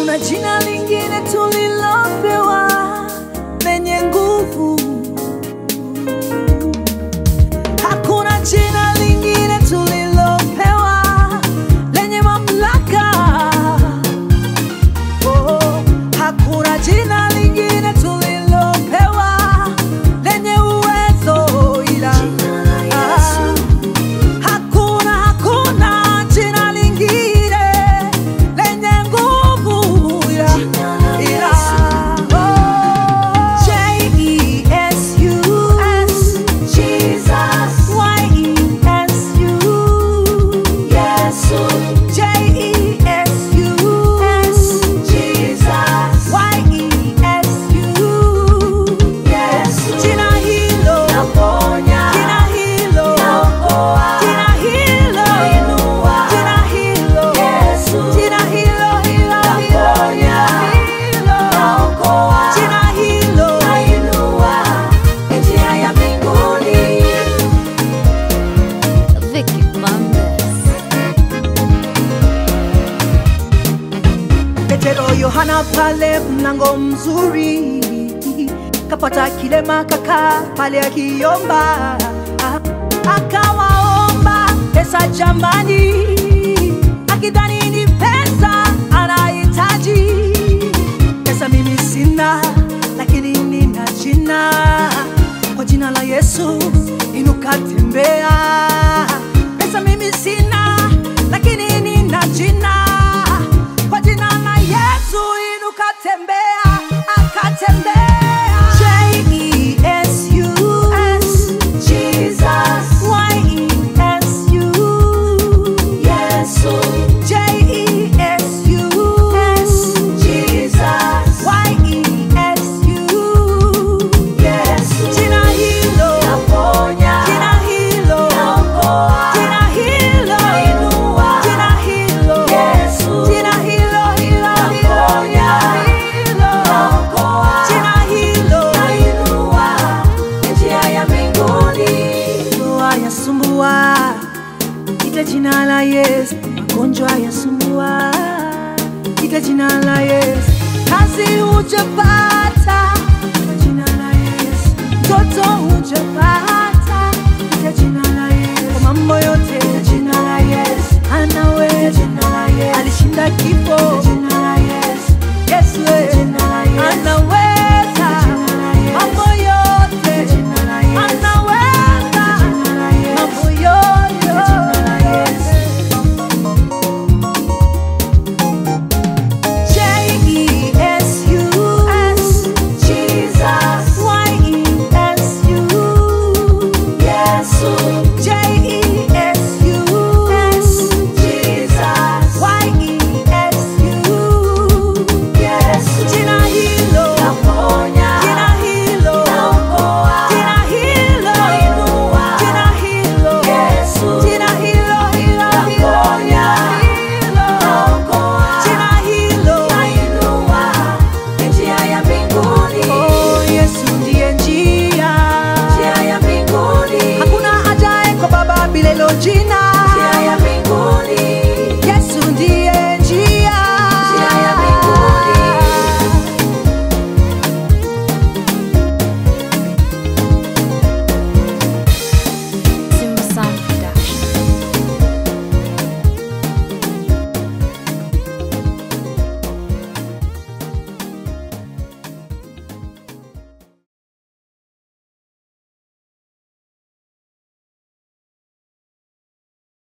Hakuna jina lingine tulilopewa lenye nguvu. Hakuna jina lingine tulilopewa lenye mamlaka. Oh, hakuna jina lingine tulilopewa lenye uwezo ila Ah, hakuna hakuna jina lingine lenye nguvu ila ila oh, J-E-S-U-S Jesus Y-E-S-U Yesu J-E-S-U-S Jesus Y-E-S-U Yesu Jina hilo Naponya. Jina hilo Naokoa. Jina hilo Nainua. Jina hilo Yesu. Jina hilo hilo Naponya. hilo Naokoa. Jina hilo Nainua njia ya mbinguni. Vicky Bandes. Petero Yohana pale mlango mzuri kapata kilema kaka pale akiomba akawaomba pesa jambani akidhani ni pesa anahitaji pesa mimi sina lakini nina jina kwa jina la Yesu inuka tembea pesa mimi sina lakini nina jina kwa jina la Yesu inuka tembea akatembea J-E-S-U-S Jesus Y-E-S-U Yesu. J-E-S-U-S Jesus. Y-E-S-U Yesu. Jina hilo Naponya. Jina hilo Naokoa. Jina hilo Nainua. Jina hilo Yesu. Jina hilo hilo Naponya. hilo Naokoa. Jina hilo Nainua njia ya mbinguni. Ndoa yasumbua, ita jina la Yesu. Magonjwa yasumbua, ita jina la Yesu. Kazi hujapata